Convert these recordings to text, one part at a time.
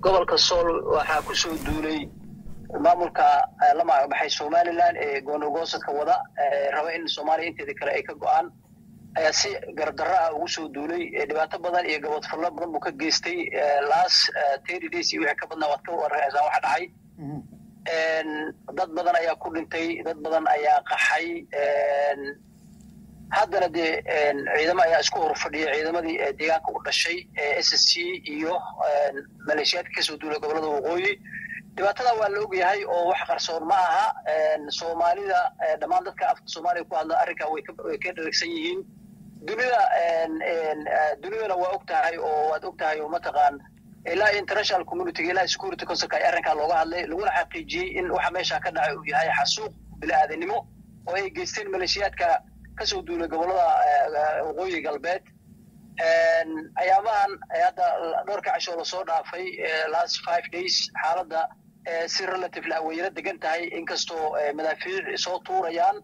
gobolka sool waxaa ku soo duulay maamulka la magacbaxay somalilan ee goonogoosadka wada raba in soomaaliya inteeda kale ay ka go-aan ayaa si gardarro ah ugu soo duulay dhibaato badan iyo gabadfallo badan buu ka geystay las thirty days iyo wixii ka badnaa waad ka warreysaa waxa dhacay dad badan ayaa ku dhintay dad badan ayaa qaxay haddana dee ciidamo ayaa isku horfadhiya ciidamadii deegaanka u dhashay s s c iyo maleeshiyaadka kasoo duulay gobolada waqooyi dhibaatada waa la ogyahay oo wax qarsoon ma aha soomaalida dhammaan dadka afka soomaaliya ku hadla arrinkaa way ka dheragsan yihiin dunida dunidana waa og tahay oo waad og tahay oo mataqaan ilaa international community ilaa security councilka ay arrinkaa looga hadlay laguna xaqiijiyey in waxa meesha ka dhacay uu yahay xasuuq bili-aadanimo oo ay geysteen maleeshiyaadka kasoo duulay gobolada waqooyi galbeed ayaamahan hadda dhowrka cashoo lasoo dhaafay last five days xaaladda si relatively aweyna degan tahay inkastoo madaafiic soo tuurayaan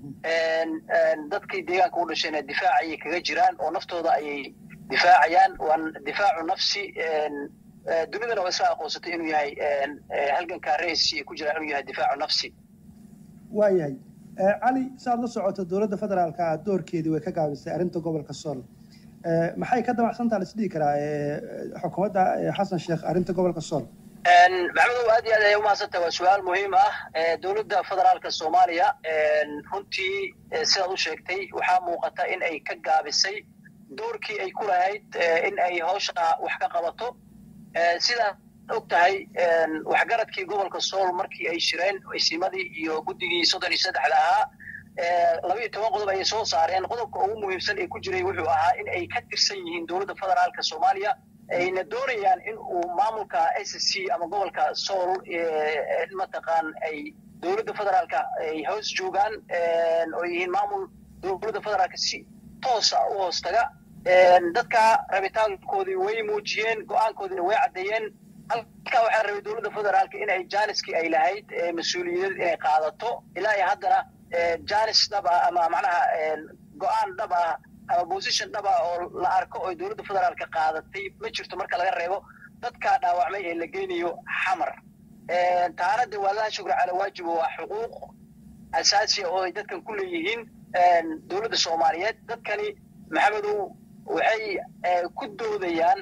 dadkii deegaanka u dhashayna difaac ayay kaga jiraan oo naftooda ayay difaacayaan waan difaacu nafsi dunidana waa isla aqoonsatay inuu yahay halganka reis ay ku jiraan inuu yahay difaacu nafsi waayahay cali saaad la socoto dowladda federaalka doorkeedii way ka gaabisay arrinta gobolka sool maxay ka damacsantaa la isdhihi karaa xukuumadda xasan sheekh arrinta gobolka sool maxamedow aad iyo aad ayay umahadsantaha waa su-aal muhiim ah dowladda federaalka soomaaliya runtii sidaad u sheegtay waxaa muuqata in ay ka gaabisay doorkii ay ku lahayd in ay hawsha wax ka qabato sidaad og tahay waxgaradkii gobolka sool markii ay shireen isimadii iyo guddigii soddon iyo saddexda ahaa labaiyo toban qodob ayay soo saareen qodobka ugu muhiimsan ee ku jiray wuxuu ahaa in ay ka tirsan yihiin dowladda federaalka soomaaliya ayna doonayaan in uu maamulka s c ama gobolka sool mataqaan ay dowladda federaalka ay hoos joogaan oo yihiin maamul dowladda federaalka si toosa u hoos taga dadka rabitaankoodii way muujiyeen go-aankoodiina way caddeeyeen halkaa waxaa rabay dowladda federaalka in ay jaaniskii ay lahayd mas-uuliyadeed inay qaadato ilaa iyo haddana janis dhab ah ama macnaha go-aan dhab ah ama position dhab ah oo la arko oo dowladda federaalka qaadatay ma jirto marka laga reebo dadka dhaawacmay ee la geynayo xamar taana de waa laa shukra cala waajibo waa xuquuq asaasiya oo ay dadkan ku leeyihiin dowladda soomaaliyeed dadkani maxamedow waxay ku doodayaan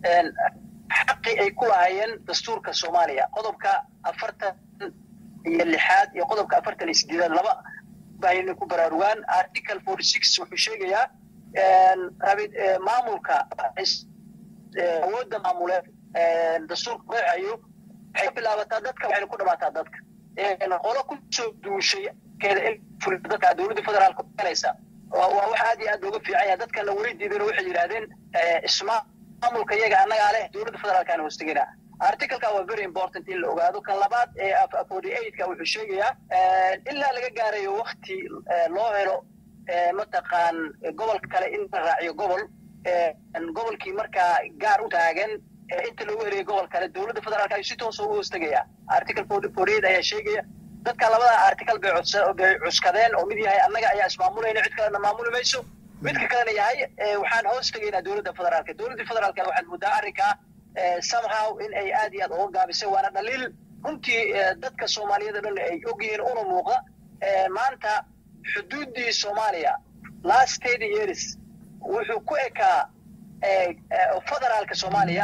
xaqii ay ku lahaayeen dastuurka soomaaliya qodobka afartan iyo lixaad iyo qodobka afartan iyo sideedaad laba baayna ku baraarugaan article forty six wuxuu sheegayaa rabid maamulka awoodda maamuleed dastuurka qeexayo waxay ka bilaabataa dadka waxayna ku dhamaataa dadka qolo ku soo duushay keeda in dadka dowladda federaalka helaysa waa wax aad iyo aad looga fiican yahay dadkan la weydiidana waxay yidhahdeen ismaamulka iyaga annagaa leh dowladda federaalkaan hoostegina articleka waa very important in la ogaado kan labaad ee forty eightka wuxuu sheegayaa ilaa laga gaarayo wakti loo helo mataqaan gobolka kale in la raaciyo gobol gobolkii markaa gaar u taagan inta loogu helayo gobol kale dowladda federaalka ayuu si toosa ugu hoostegaya article forty eight ayaa sheegaya dadka labada article bay bay cuskadeen oo mid yahay annaga ayaa ismaamulayna cid kalena maamuli mayso midka kalena yahay waxaan hoos tegaynaa dowladda federaalka dowladda federaalka waxaad moodaa arrinkaa somehow in ay aad iyo aad uga gaabisay waana dhaliil runtii dadka soomaaliyeed o dhan ay ogyihiin una muuqda maanta xuduuddii soomaaliya last thirty years wuxuu ku ekaa federaalka soomaaliya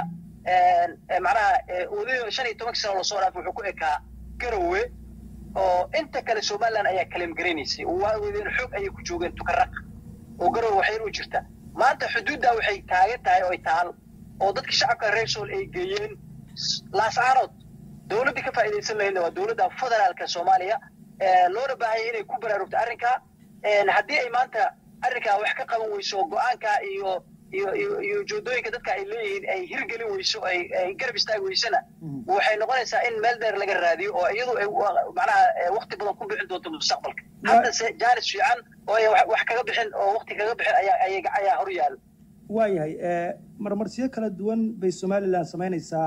macnaha weli shan iyo tobankii sano lasoo dhaafay wuxuu ku ekaa garowe oo inta kale somaliland ayaa kaleem garanaysay waaweydeen xoog ayay ku joogeen tukaraq oo garowe waxyar u jirta maanta xuduuddaa waxay taagan tahay oo ay taal oo dadkii shacabka reer sool ay geeyeen laascaanood dowladdii ka faa'iidaysan lahaydna waa dowladda federaalka soomaaliya loona baahanya inay ku baraarugto arrinkaa haddii ay maanta arrinkaa wax ka qaban weyso oo go-aanka iyo iyo iyo iyo ujeedooyinka dadka ay leeyihiin ay hirgelin weyso ay ay garab istaagi weysana waxay noqonaysaa in meel dheer laga raadiyo oo iyadu ay macnaha wakti badan ku bixin doonto mustaqbalka haddase jaanis fiican oo ay wax kaga bixin oo wakti kaga bixin ayaa ayaa ayaa hor yaal waayahay marmarsiyo kala duwan bay somalilan samaynaysaa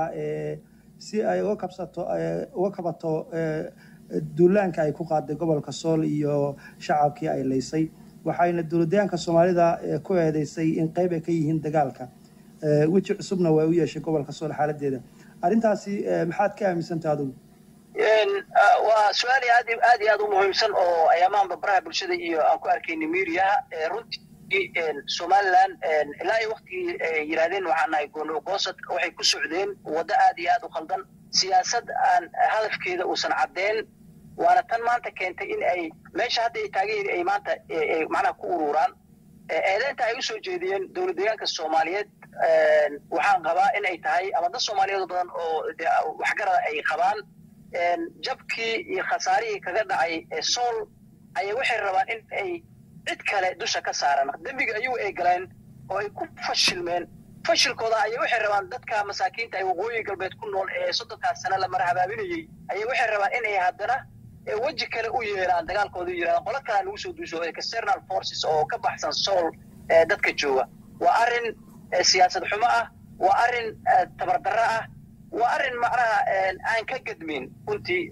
si ay uga kabsato uga kabato duulaanka ay ku qaaday gobolka sool iyo shacabkii ay laysay waxayna dowladyaanka soomaalida ku eedeysay in qayb ay ka yihiin dagaalka weji cusubna waa u yeeshay gobolka sool xaaladeeda arrintaasi maxaad ka aaminsantaha adigu waa su-aal aad aad iyo aad u muhiimsan oo ayaamahanba baraha bulshada iyo aan ku arkayna mediaha runtii somaliland ilaa iyo waktigii ay yidhahdeen waxaan nahay goosad waxay ku socdeen waddo aad iyo aad u khaldan siyaasad aan hadafkeeda uusan caddeen waana tan maanta keentay in ay meesha hadda ay taagan yihiin ay maanta macnaha ku ururaan eedeynta ay usoo jeediyeen dowlad deegaanka soomaaliyeed waxaan qabaa in ay tahay ama dad soomaaliyeed badan oo waxgarada ay qabaan jabkii iyo khasaarihii kaga dhacay sool ayay waxay rabaan in ay cid kale dusha ka saaran dembiga ayagu ay galeen oo ay ku fashilmeen fashilkooda ayay waxay rabaan dadka masaakiinta ay waqooyi galbeed ku nool ee soddonkaas sane la marhabaabinayey ayay waxay rabaan in ay haddana weji kale u yeelaan dagaalkooda yidhahdaan qolo kalea lagu soo duuso external forces oo ka baxsan sool dadka jooga waa arrin siyaasad xumo ah waa arrin tabardarro ah waa arrin macnaha aan ka gadmin runtii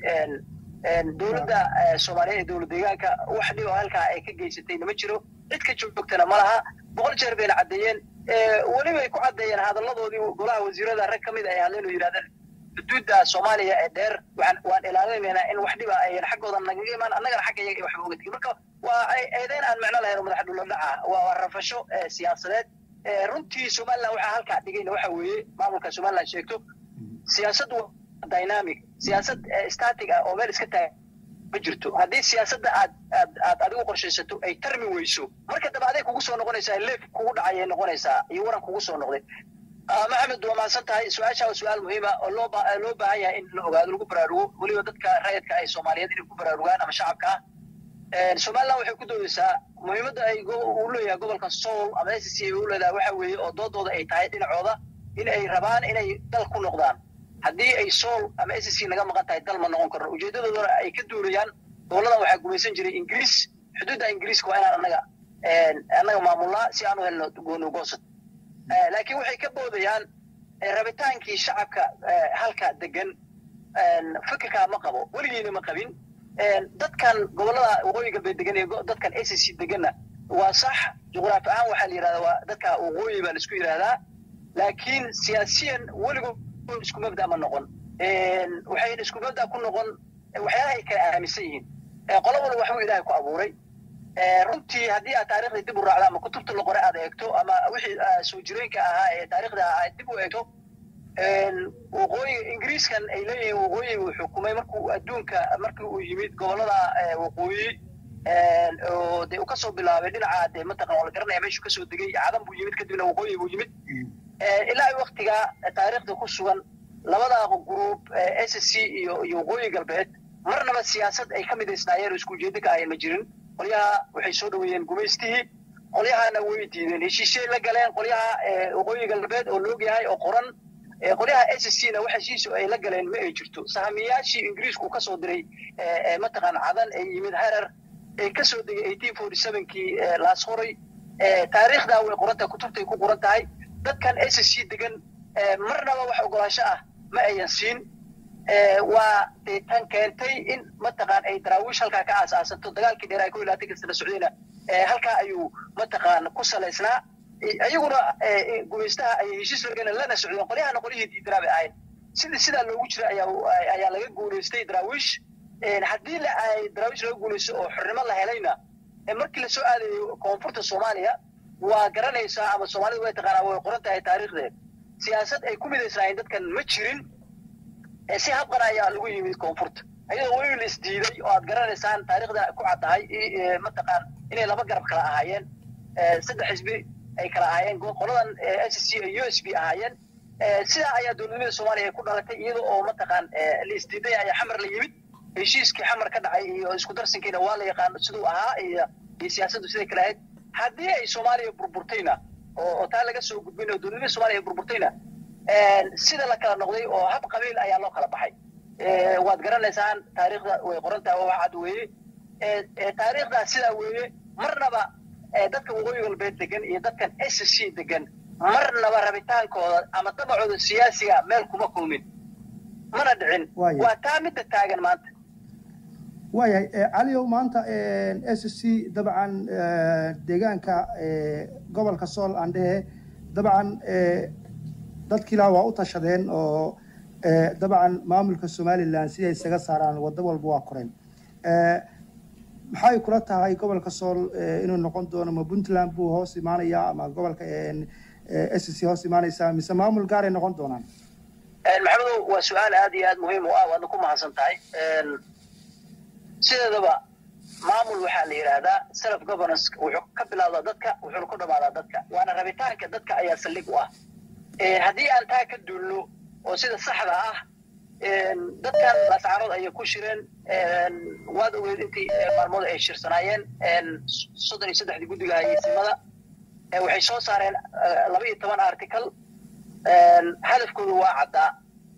dowladda soomaaliyeed ee dowlad deegaanka wax dhibo halkaa ay ka geysatayna ma jiro cid ka joogtana ma laha boqol jeer bayna caddeeyeen weliba ay ku caddeeyeen hadalladoodii golaha wasiirada rag ka mid ay hadleen oo yidhahdeen xuduudda soomaaliya ee dheer waan waan ilaalinaynaa in wax dhiba ayan xaggooda nagaga imaan annagana xagga iyaga waxba oga tegin marka waa eedeyn aan micno lahayn oo madax dhulla dhaca waa rafasho siyaasadeed runtii somaliland waxaa halkaa dhigayna waxa weeye maamulka somaliland sheegto siyaasad dynamic siyaasad static ah oo meel iska taag ma jirto haddii siyaasadda aad aad aad adigu qorshaysato ay tarmi weyso marka dambe aday kugu soo noqonaysaa leef kugu dhacayay noqonaysaa iyo waran kugu soo noqday maxamed waa mahadsan tahay su-aasha waa su-aal muhiima oo loo loo baahan yahay in la ogaado lagu baraarugo weliba dadka rayidka ay soomaaliyeed inay ku baraarugaan ama shacabka ah somaliland waxay ku doodaysaa muhiimadda ay uu leeyahay gobolka soul ama s c ay u leedahay waxa weeye oo doodooda ay tahay dhinacooda in ay rabaan inay dal ku noqdaan haddii ay soul ama s c naga maqan tahay dal ma noqon karno ujeedadoodana ay ka duulayaan goboladan waxaa gumaysan jiray ingiriis xuduudda ingiriiska waa inaan annaga annaga maamulnaa si aan u helno goonugosad laakiin waxay ka boodayaan rabitaankii shacabka halka degan fikirkaa ma qabo weligiina ma qabin dadkan gobolada waqooyi galbeed degan iyo dadkan s c deganna waa sax juqraafi ahaan waxaa la yidhahdaa waa dadka waqooyi baa laisku yidhahdaa laakiin siyaasiyan weligood isku mabda ma noqon waxayna isku mabda ku noqon waxyaalaha ay kala aaminsan yihiin qolo walba waxbuu ilaahay ku abuuray runtii haddii aad taarikhda dib u raacdo ama kutubta la qoray aad eegto ama wixii soo jireenka ahaa ee taarikhda aad dib u eegto waqooyi ingiriiskan ay leeyihiin waqooyi uu xukumay markuu adduunka markii uu yimid gobolada waqooyi oo dee uu kasoo bilaabay dhinaca dee mataqan waa la garanaya meeshuu kasoo degay cadan buu yimid kadibna waqooyi buu yimid ilaa ay waktigaa taariikhda ku sugan labada gruub s c iyo iyo waqooyi galbeed marnaba siyaasad ay ka midaysnaayeen oo isku ujeedo ka ahayn ma jirin qolyaha waxay soo dhaweeyeen gumaystihii qolyahana way diideen heshiishay la galeen qolyaha waqooyi galbeed oo loog yahay oo qoran qolyaha s c na wax heshiis ay la galeen ma ay jirto sahamiyaashii ingiriisku kasoo diray mataqaan cadan ay yimid harar ee kasoo degay eighteen forty sevenkii laashoray taariikhdaa way qoran tahay kutubtay ku qoran tahay dadkan s c degan marnaba wax ogolaansho ah ma ayan siin waa dee tan keentay in mataqaan ay daraawiish halkaa ka aasaasato dagaalkii dheer ay ku ilaatanka sana socdayna halkaa ayuu mataqaan ku salaysnaa iyaguna gumaystaha ay heshiis lagana lana socdeen qolyahana qolyihii diidanaa bay ahayd sidii sidaa loogu jira ayaa ayaa laga guulaystay daraawiish haddii la ay daraawiish laga guulaysto oo xornimo la helayna markii lasoo aadayo koonfurta soomaaliya waa garanaysaa ama soomaalida way taqaanaa way qoran tahay taariikhdeed siyaasad ay ku midaysnaayeen dadkan ma jirin si habqan ayaa lagu yimid koonfurta iyadoo weli la isdiiday oo aad garanaysaan taariikhda ku caddahay mataqaan inay laba garab kala ahaayeen saddex xisbi ay kala ahaayeen qoladan s c u s b ahaayeen sidaa ayaa dowladnimada soomaaliya ku dhalatay iyada oo mataqaan la isdiiday ayaa xamar la yimid heshiiskii xamar ka dhacay iyo isku darsankiina waa la yaqaan siduu ahaa iyo iyo siyaasaddu siday kale ahayd haddii ay soomaaliya burburtayna oo taa laga soo gudbin oo dowladnimada soomaaliya burburtayna sida la kala noqday oo hab qabiil ayaa loo kala baxay waad garanaysaan taariikhda way qoran tahay oo cad weeye taariikhdaa sidaa weeye marnaba dadka waqooyi galbeed degan iyo dadkan s c degan marnaba rabitaankooda ama dabacooda siyaasiga meel kuma kulmin mana dhicin waa taa midda taagan maanta waayahay caliow maanta s c dabcan deegaanka gobolka sool aan dhehe dabcan dadkiilaa waa u tashadeen oo dabcan maamulka somalilan siday isaga saaraan waddo walba waa koreen maxay kula tahay gobolka sool inuu noqon doono ma puntland buu hoos imaanaya ama gobolka s c hoos imaanaysa mise maamul gaaray noqon doonaan maxamedow waa su-aal aad iyo aad muhiim u ah waadna ku mahadsan tahay sideedaba maamul waxaa la yidhaahdaa self governance wuxuu ka bilaabdaa dadka wuxuuna ku dhamaadaa dadka waana rabitaanka dadka ayaa saldhig u ah haddii aan taa ka duulno oo sida saxda ah dadkan lascaanood ayay ku shireen waad ogeed intii maalmood ay shirsanaayeen soddon iyo saddexdii guddiga hayeysimada waxay soo saareen laba iyo toban article hadafkoodu waa caddaa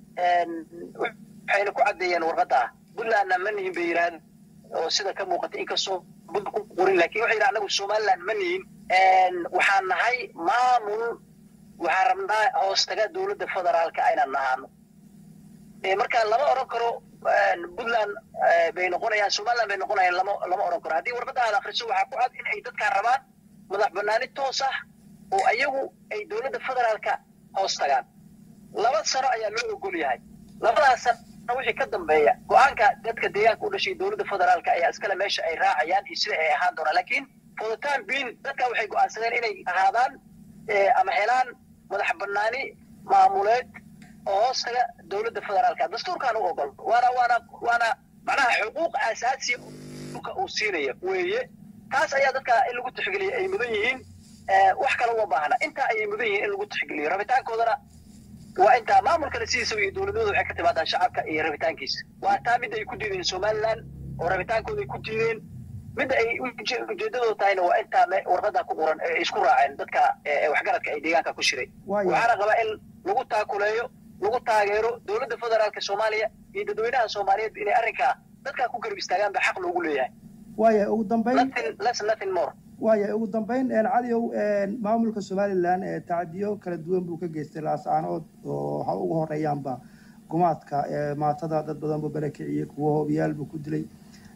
waxayna ku caddeeyeen warqadda puntlandna ma nihin bay yidhahdeen oo sida ka muuqata inkastoo buntland ku qorin lakin waxay yidhaha anagu somaliland ma nihin waxaan nahay maamul waxaan rabnaa hoostaga dowladda federaalka aynan nahaano marka lama odhan karo puntland bay noqonayaan somaliland bay noqonayaan lama lama odhan karo haddii warqadda aad akriso waxaa ku cad in ay dadkaan rabaan madax banaani toos ah oo ayagu ay dowladda federaalka hoos tagaan laba sano ayaa loo ogol yahay labadaas sano wixii ka dambeeya go-aanka dadka deegaanka u dhashay dowladda federaalka ayaa iskale meesha ay raacayaan iyo sida ay ahaan doonaan lakiin for the time being dadka waxay go-aansadeen inay ahaadaan ama helaan madax banaani maamuleed oo hoos taga dowladda federaalka dastuurkaan u ogol waana waana waana macnaha xuquuq aasaasiya dhulka uu siinaya weeye taas ayaa dadka in lagu tixgeliya ay mudan yihiin wax kale uma baahna intaa ayay mudan yihiin in lagu tixgeliyo rabitaankoodana waa intaa maamulkana sidiisaba iyo dowladnimada waxay ka timaadaa shacabka iyo rabitaankiisa waa taa midda ay ku diideen somaliland oo rabitaankooda ay ku diideen midda ay ujeedadooda tahayna waa intaa warqadda ku qoran ay isku raaceen dadka waxgaradka ay deegaanka ku shiray waxaana qabaa in lagu taakuleeyo lagu taageero dowladda federaalka soomaaliya iyo dadweynaha soomaaliyeed inay arrinkaa dadkaa ku garab istaagaan ba xaq loogu leeyahay waaya ugu dambayn less nothing more waaya ugu dambayn caliow maamulka somalilan tacdiyo kala duwan buu ka geystay laascaanood oo waxa ugu horeeyaanba gumaadka maatada dad badan buu barakiciyey kuwo hoobiyaal buu ku dilay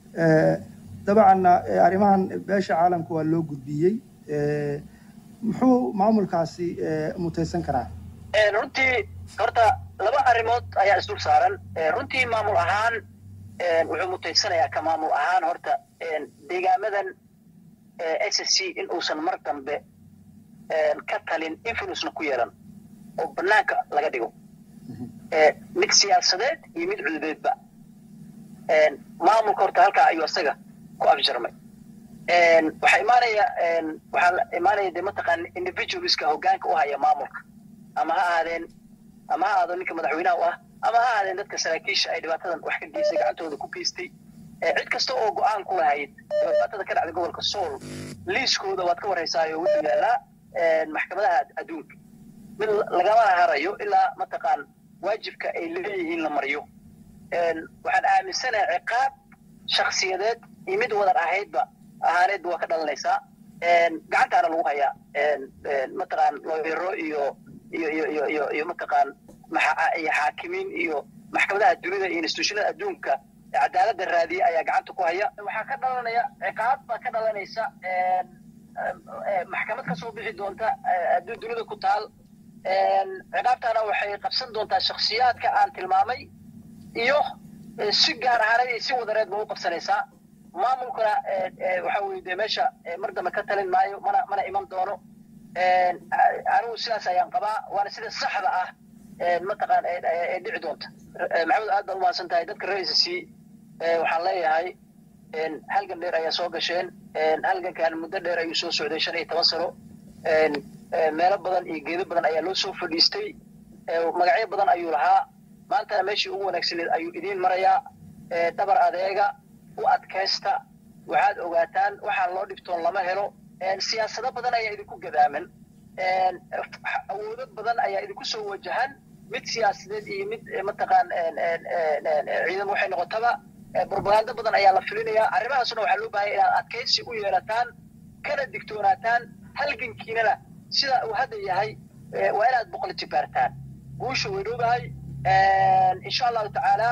dabcanna arrimahan beesha caalamka waa loo gudbiyey muxuu maamulkaasi mutaysan karaa runtii horta laba arrimood ayaa isdul saaran runtii maamul ahaan wuxuu mutaysanayaa ka maamul ahaan horta deegaamadan s c in uusan mar dambe ka talin influencena ku yeelan oo banaanka laga dhigo mid siyaasadeed iyo mid cududeedba maamulka horta halkaa ayuu isaga ku afjarmay waxaa imaanaya waxaa imaanaya de mataqaana individualska hoggaanka u haya maamulka ama ha ahaadeen ama ha ahaado ninka madaxweynaha u ah ama ha ahaadeen dadka saraakiisha ay dhibaatadan wax ka geystay gacantooda ku geystay cid kasta oo go-aan ku lahayd dhibaatada ka dhacday gobolka sool liiskooda waad ka warhaysaayo wuxuu yaallaa maxkamadaha adduunka mid lagamana harayo ilaa mataqaan waajibka ay leeyihiin la mariyo waxaan aaminsanahay ciqaab shaksiyadeed iyo mid wadan ahaydba ahaaneedba waa ka dhalanaysaa gacantaana lagu hayaa mataqaan looyaro iyo iyo iyo iyo iyo iyo mataqaan iyo xaakimiin iyo maxkamadaha dunida iyo institutionada adduunka cadaaladda raadiya ayaa gacanta ku haya waxaa ka dhalanaya ciqaab baa ka dhalanaysa maxkamad ka soo bixi doonta adduun dunida ku taal ciqaabtaana waxay qabsan doontaa shaksiyaadka aan tilmaamay iyo si gaar ahaaneed iyo si wadareed ba u qabsanaysaa maamulkuna waxa weye de meesha mar dambe ka talin maayo mana mana iman doono anigu sidaas ayaan qabaa waana sida saxda ah mataqaan ee dhici doonta maxamed aad baad umahadsan tahay dadka ra-iisa c waxaan leeyahay halgan dheer ayaa soo gasheen halgankan muddo dheer ayuu soo socday shan iyo toban sano meelo badan iyo geedo badan ayaa loo soo fadhiistay magacyo badan ayuu lahaa maantana meeshii ugu wanaagsaneed ayuu idiin marayaa dhabar adeega u adkaysta waxaad ogaataan waxaan loo dhibtoon lama helo siyaasado badan ayaa idinku gadaaman awoodo badan ayaa idinku soo wajahan mid siyaasadeed iyo mid mataqaan ciidan waxay noqotaba propaganda badan ayaa la filinayaa arrimahaasna waxaa loo baahaya inaad adkaysi u yeelataan kana digtoonaataan halgankiinana sida uu hadda yahay waa inaad boqol jibaartaan guusha way dhowdahay insha allahu tacaala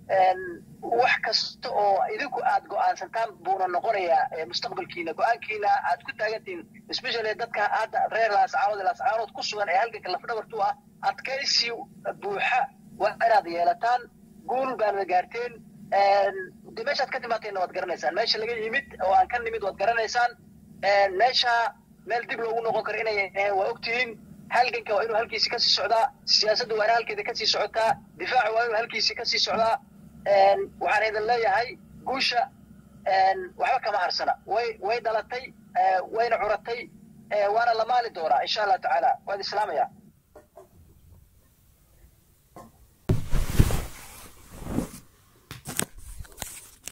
wax kasta oo idinku aad go'aansantaan buuna noqonayaa mustaqbalkiina go-aankiina aad ku taagantihiin especially dadka hadda reer laascaanood laascaanood ku sugan ee halganka lafdhabartu ah adkaysi buuxa waa inaad yeelataan guul baanad gaarteen de meeshaad ka timaateenna waad garanaysaan meesha laga yimid oo aan ka nimid waad garanaysaan meesha meel dib loogu noqon karo inay ahayn waa ogtihiin halganka waa inuu halkiisi kasii socdaa siyaasadda waa in halkeeda kasii socotaa difaaca waa inuu halkiisi kasii socdaa waxaan idin leeyahay guusha waxba kama harsana way way dhalatay wayna curatay waana la maali doonaa insha allah tacaala waad islaamaya